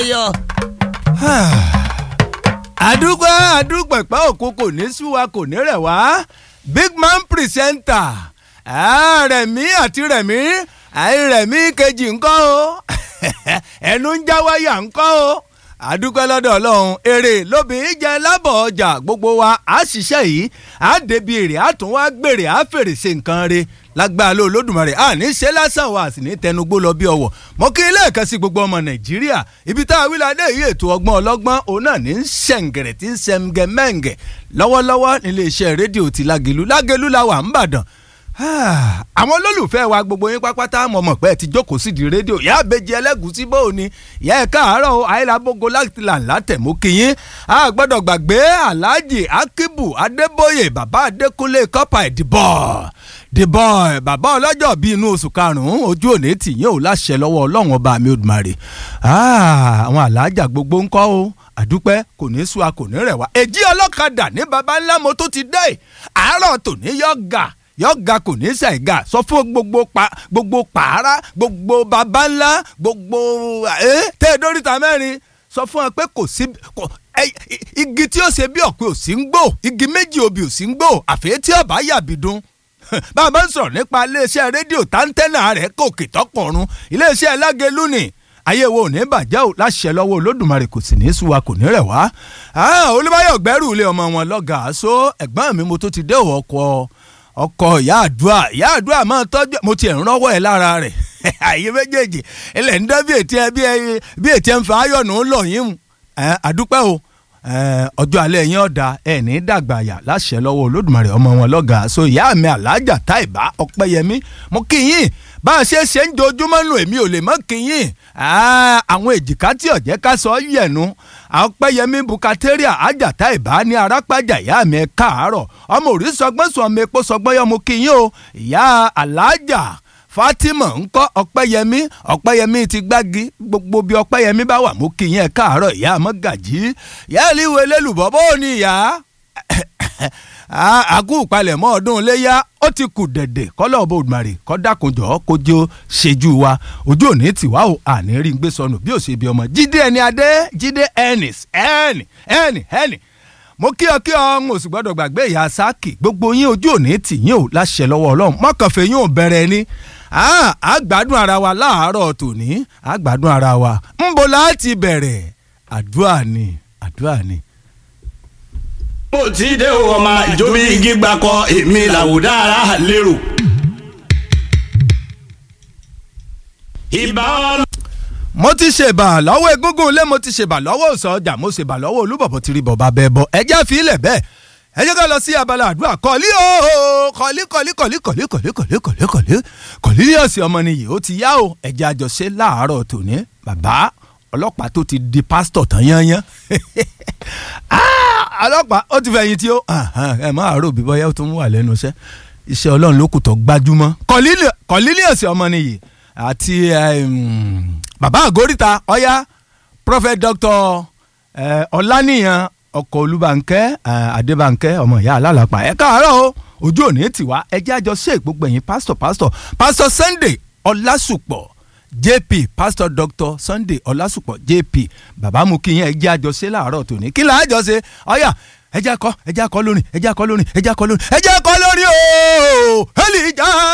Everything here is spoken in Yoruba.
yọ. àdúgbò àdúgbò ìpá òkú kò ní sú wa kò ní rẹ̀ wá big man presenter ah, rẹ̀mí àti rẹ̀mí àì rẹ̀mí kejì ńkọ́ o ẹnu ń já wáyà ńkọ́ o àdúgbò lọ́dọ̀ ọlọ́run èrè lóbìnrin jẹ lábọ̀ ọjà gbogbo wa á ṣiṣẹ́ yìí á débi èrè á tún wá gbèrè á fèrè ṣe nǹkan re lágbára ló lódùmarè à ní ṣe lásán wa sì ní tẹnugbó lọ bí ọwọ́ mọ kí ilé ẹ̀ka sí gbogbo ọmọ nàìjíríà ibi tá a wí ládé yìí ètò ọgbọ́n ọlọ́gbọ́n òun náà ní ṣẹ̀ǹgẹ̀rẹ̀ tí ń ṣẹ̀ǹgẹ̀ mẹ́ǹgẹ̀ lọ́wọ́lọ́wọ́ nílé iṣẹ́ rédíò ti lágẹ̀lú lágẹ̀lú la wà ń bàdàn àwọn olólùfẹ́ wa gbogbo yín pápátá mọ̀ mọ̀ pé ẹ ti jókòó sídìí rédíò ìyá àbèjì ẹlẹ́gùsí bó o ní ìyá ẹ̀ káàárọ̀ o àìlábógo láti là látẹ̀mú kìyín a gbọ́dọ̀ gbàgbé alhaji akibu adébóyè bàbá adékúnlé kọ́pà ìdìbọ̀ dìbọ̀ bàbá ọlọ́jọ́ bíi inú oṣù karùn-ún ojú òní tìyín ò láṣẹ lọ́wọ́ ọlọ́run ọba mi odùmarè àwọn alájà gbogbo ń kọ́ o àdúpẹ́ kò ní sú a kò ní rẹ̀ wá èjì ọlọ́kadà ní baba ńlá mo tó ti dé àárọ̀ tòní yọ gà yọ̀gá kò ní ṣàìgà sọ fún gbogbo pa gbogbo pààrà gbogbo baba ńlá gbogbo ẹ tẹ ẹ dóríta mẹ́rin sọ fún wọn pé kò sí igi tí ó ṣe bí ọ̀pẹ ò sí ń gbò igi méjì obì ò sí ń gbò àfẹ́ tí ọba yàbí dún bàbá ń sọ̀rọ̀ nípa iléeṣẹ́ rédíò táńtẹ́nà rẹ̀ kòkè tọkọ̀run iléeṣẹ́ lágẹ̀lú ni ayé wo ò ní bàjẹ́ ò láṣẹ lọ́wọ́ olódùmarè kò sì ní í sú wa kò ní rẹ̀ wá olúbáyọ̀ gbẹ́rù ilé ọmọ wọn lọ́gàá so ẹ̀gbọ́n mi mo tó ti dé ọkọ̀ ọkọ ìyá àdúrà ìyá àdúrà máa tọ́jú mo ti ẹ̀ ń rọ́wọ́ ẹ̀ lára rẹ̀ àyè méjèèjì ilẹ̀ ń dán bí ètí ẹ bí ètí ẹ ń fa ayọ̀nù ń lọ yín mu àdúpẹ́ o ọjọ́ alẹ́ yín ọ̀dà ẹ̀ ní dàgbà àyà láṣẹ lọ́wọ́ olódùmarè ọmọ wọn lọ́gàá so ìyá mi alájà táìbá ọ̀pẹ́yẹmí mo kí yín bá a ṣe ṣe ń dojúmọ́ nù èmi ò lè mọ́ kí yín àwọn èjìká tí ọ̀jẹ́ ká sọ yẹ̀nu ọ̀pẹ́yẹmí bukateria ajata ìbá ní arápájà ìyá mi ẹ̀ káàárọ̀ ọmọ òrí sọgbọ́n sọ ọmọ epo sọgbọ́n yọ mo kí yín o ìyá alájà fatima ńkọ́ ọ̀pẹ́yẹmí ọ̀pẹ́yẹmí ti gbági gbogbo bí ọ̀pẹ́yẹmí bá wà mo kí yín ẹ̀ káàárọ̀ ìyá mọ́gàjì ìyá ìlíwẹ̀ lélùbọ́ bó ní ìyá àkú ìpalẹ̀mọ́ ọdún iléyà ó ti kù dẹ̀dẹ̀ kọ́lọ́ ọba òdùmarè kọ́ dákunjọ́ kójó ṣẹ́jú wa ojú òní tiwa o àní rí gbé sọnù bí ó ṣe bí ọmọ jíde ẹni adé jíde ẹnìs ẹnì ẹnì ẹnì mo kí ọ kí ọ ń oṣù gbọ́dọ̀ gbàgbé ìyá sáàkì gbogbo yín ojú òní tì yín ò láṣẹ lọ́wọ́ ọlọ́run mọ́kànfẹ́ yín ò bẹ̀rẹ̀ ni a gbádùn ara wa láàárọ̀ tòní a gbádùn ara wa ń bo láti bẹ̀rẹ̀ àdúrà ni àdúrà ni mo ti dé o ọmọ ìjọba igi gbàkọ èmi làwùdá ara lérò. ìbá ọlọ́. mo ti ṣèbà lọ́wọ́ egúngún ilé mo ti ṣèbà lọ́wọ́ òsàn ọjà mo ṣèbà lọ́wọ́ olúbọ̀bọ̀ ti rí bọ̀bá bẹ́ẹ̀ bọ̀ ẹjẹ́ fi ilẹ̀ bẹ́ẹ̀ ẹ jẹ́ ká lọ sí abala àdúrà kọ́lí o kọ́lí kọ́lí kọ́lí kọ́lí kọ́lí kọ́lí kọ́lí kọ́lí kọ́lí ní ọ̀sẹ̀ ọmọ nìyí ó ti yá o ẹjẹ́ àjọṣe láàárọ̀ tòní bàbá ọlọ́pàá tó ti di pásítọ̀ tán yányán ọlọ́pàá ó ti fẹ̀yìn tí ó ẹ máa rò bí bọ́yá ó tún wà lẹ́nu iṣẹ́ iṣẹ́ ọlọ́run ló kù tó gbajúmọ́ kọ́lílíọ̀sì ọmọ nìyí àti bàbá àgóríta ọ̀yá prophet doctor ọ̀lànìyàn ọkọ̀ olúbànkẹ́ adébànkẹ́ ọmọ ìyá alálàpà ẹ káàárọ̀ o ojú òní tiwa ẹ jẹ́ àjọ ṣe ìgbógbó ẹ̀yìn pásítọ̀ pásítọ̀ pásítọ̀ sunday ọlásùpọ̀ jp pastor doctor sunday ọlásùpọ̀ jp bàbá mu kí yẹn ẹ jẹ́ àjọṣe láàárọ̀ tòní kí là á jọ ṣe ọ̀yà ẹ jẹ́ akọ ẹ jẹ́ akọ lórin ẹ jẹ́ akọ lórin ẹ jẹ́ akọ lórin ẹ jẹ́ akọ lórin ooo ẹ lè já.